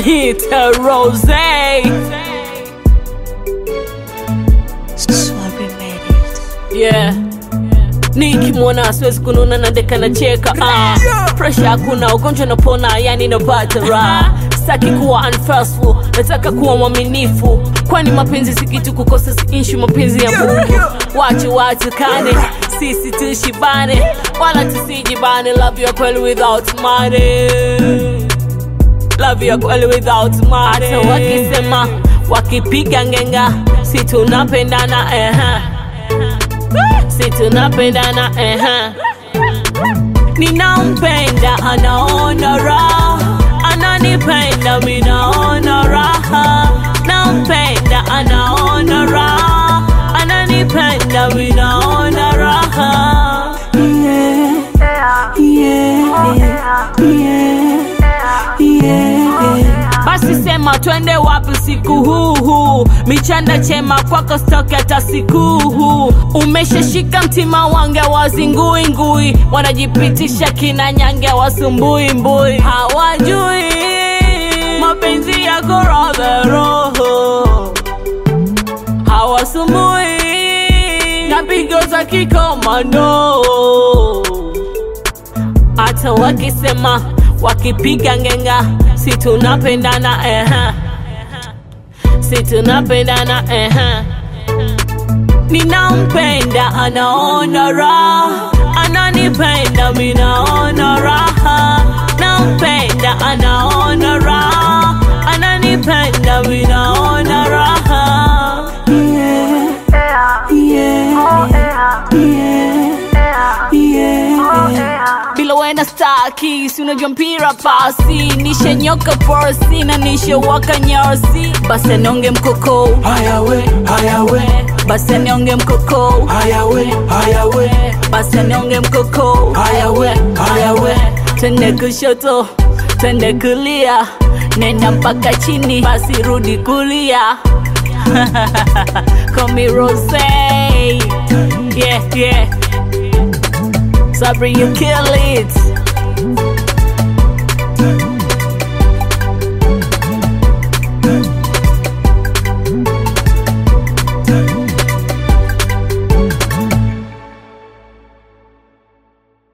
wananiita Rose. Sorry, made it. Yeah. Nikimwona siwezi kununa na deka na cheka ah. Pressure hakuna, ugonjwa napona, yani napata raha. Sitaki kuwa unfaithful, nataka kuwa mwaminifu, kwani mapenzi si kitu kukosa, si issue, mapenzi ya Mungu. Wache watukane, sisi tushibane, wala tusijibane. Love you kweli without money love ya kweli without money. Hata wakisema wakipiga ngenga, si tunapendana eh, si tunapendana eh. Ninampenda anaona raha, ananipenda mi naona raha. Nampenda anaona raha, ananipenda mi naona raha. basi sema twende wapi usiku huu huu michanda chema kwako stoki hata siku huu umeshashika mtima wange wazinguingui wanajipitisha kina nyange wasumbuimbui hawajui mapenzi yako radha roho hawasumbui na pigo za kikomando hata wakisema wakipiga ngenga si tunapendana eh. si tunapendana eh. ninampenda anaona raha ananipenda mi naona raha nampenda anaona raha ananipenda mi naona raha bila wena staki si unajua mpira pasi nishanyoka porsi na nishawaka nyarsi basi anionge mkoko Hayawe, hayawe, basi anionge mkoko hayawe, hayawe, basi anionge mkoko hayawe, hayawe. twende kushoto twende kulia nenda mpaka chini basi rudi kulia Call Rose yeah yeah Sabri you kill it